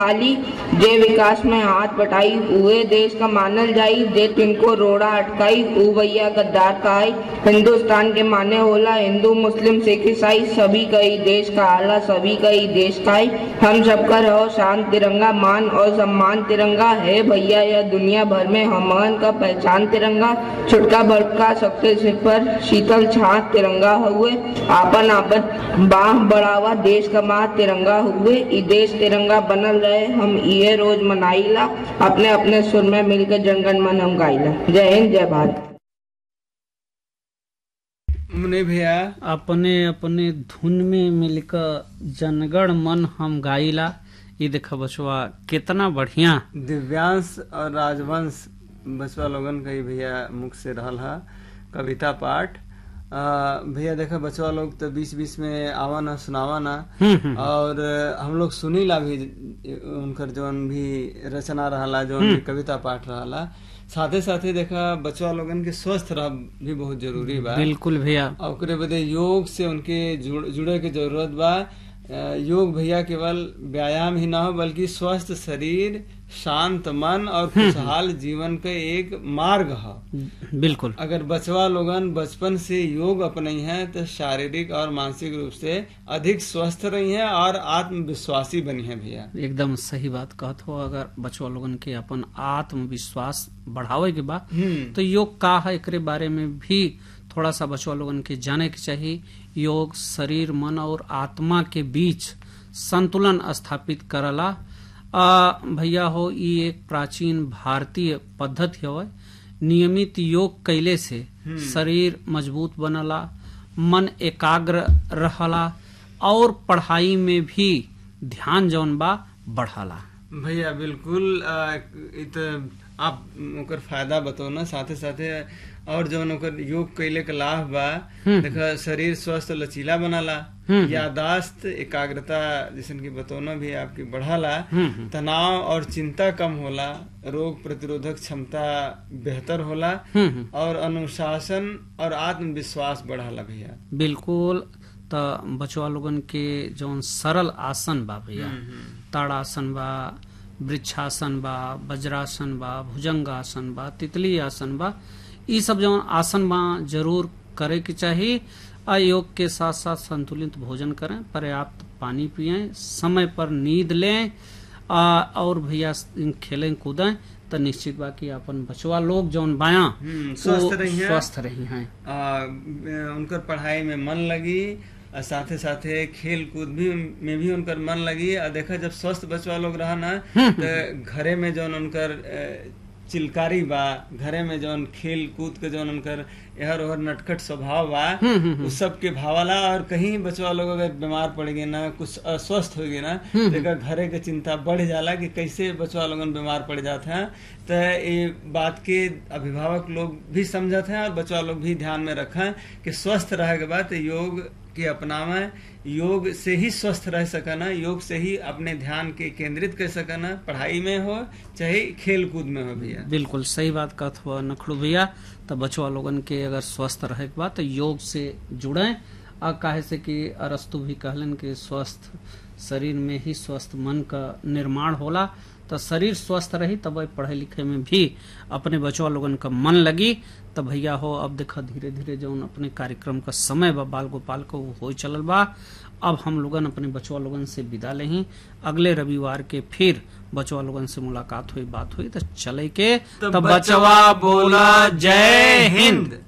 वाली जे विकास में हाथ बटाई हुए देश का मानल जाई जे तिनको रोड़ा अटकाई ऊ भैया गद्दार का आई हिंदुस्तान के माने होला हिंदू मुस्लिम सिख ईसाई सभी का ही देश का आला सभी का ही देश का ही हम सबका रहो शांत तिरंगा मान और सम्मान तिरंगा है भैया यह दुनिया भर में हमन का पहचान तिरंगा छुटका भड़का सबके सिर पर शीतल छात तिरंगा हुए आपन आपन बाह बढ़ावा देश का माँ तिरंगा हुए ई देश तिरंगा बनल रहे हम ये रोज मनाइला अपने अपने सुर में मिलकर जनगण मन हम गाइला जय हिंद जय भारत मुने भैया अपने अपने धुन में मिलकर जनगण मन हम गाइला ये देखा बचवा कितना बढ़िया दिव्यांश और राजवंश बचवा लोगन का ही भैया मुख से रहल हा कविता पाठ आ, भैया देखा बचवा लोग तो बीच बीच में आवा ना सुनावा ना और अ, हम लोग सुनीला भी उनकर जौन भी रचना रहला जौन भी कविता पाठ रहला साथे साथे देखा बचवा लोगन के स्वस्थ रह भी बहुत जरूरी बा बिल्कुल भैया और ओकरे बदे योग से उनके जुड़, जुड़े के जरूरत बा अ, योग भैया केवल व्यायाम ही ना हो बल्कि स्वस्थ शरीर शांत मन और खुशहाल जीवन का एक मार्ग है बिल्कुल अगर बचवा लोगन बचपन से योग अपनाई हैं तो शारीरिक और मानसिक रूप से अधिक स्वस्थ रही हैं और आत्मविश्वासी बनी हैं भैया एकदम सही बात कहत हो अगर बचवा लोगन के अपन आत्मविश्वास बढ़ावे के बा हम्म तो योग का है एकरे बारे में भी थोड़ा सा बचवा लोगन के जाने के चाहिए योग शरीर मन और आत्मा के बीच संतुलन स्थापित करला आ, भैया हो ये एक प्राचीन भारतीय पद्धति हवे नियमित योग कैले से शरीर मजबूत बनला मन एकाग्र रहला और पढ़ाई में भी ध्यान जौन बा बढ़ला भैया बिल्कुल अ, इ त आप ओकर फायदा बताओ ना साथे साथे और जौन ओकर योग कैले के लाभ बा देखा शरीर स्वस्थ लचीला बनाला यादाश्त एकाग्रता जैसन की बतौना भी आपकी बढ़ाला तनाव और चिंता कम होला रोग प्रतिरोधक क्षमता बेहतर होला और अनुशासन और आत्मविश्वास बढ़ाला भैया बिल्कुल त बचवा लोगन के जौन सरल आसन बा भैया ताड़ासन बा वृक्षासन बा वज्रासन बा भुजंगासन बा तितली आसन बा ई सब जौन आसन बा जरूर करे के चाहिए आ योग के साथ साथ संतुलित भोजन करें पर्याप्त पानी पिए समय पर नींद लें आ, और भैया खेलें कूदें तो निश्चित बा कि अपन बचवा लोग जौन बाया हम्म, स्वस्थ रही हैं। स्वस्थ रही हैं आ, उनकर पढ़ाई में मन लगी और साथे साथे खेल कूद भी में भी उनकर मन लगी और देखा जब स्वस्थ बचवा लोग रहा ना तो घरे में जौन उनकर अ, चिलकारी बा घरे में जौन खेल कूद के जौन उनकर एहर ओहर नटखट स्वभाव बा उस सब के भावला और कहीं बचवा लोग अगर बीमार पड़ गए ना कुछ अस्वस्थ हो गए ना तो एकर घरे के चिंता बढ़ जाला कि कैसे बचवा लोगन बीमार पड़ जाते हैं तो ये बात के अभिभावक लोग भी समझते हैं और बचवा लोग भी ध्यान में रखें कि स्वस्थ रहे के बाद योग के अपनावे योग से ही स्वस्थ रह सकना योग से ही अपने ध्यान के केंद्रित कर सकना पढ़ाई में हो चाहे खेल कूद में हो भैया बिल्कुल सही बात कहत हुआ नखड़ू भैया तो बचवा लोगन के अगर स्वस्थ रहे के बाद तो योग से जुड़े और काहे से कि अरस्तु भी कहलन कि स्वस्थ शरीर में ही स्वस्थ मन का निर्माण होला तो शरीर स्वस्थ रही तब पढ़े लिखे में भी अपने बचवा लोगन का मन लगी तब भैया हो अब देखा धीरे धीरे जौन अपने कार्यक्रम का समय बा बाल गोपाल को वो हो चलल बा अब हम लोगन अपने बचवा लोगन से विदा लेही अगले रविवार के फिर बचवा लोगन से मुलाकात हुई बात हुई तो चले के तो तो बचवा बोला जय हिंद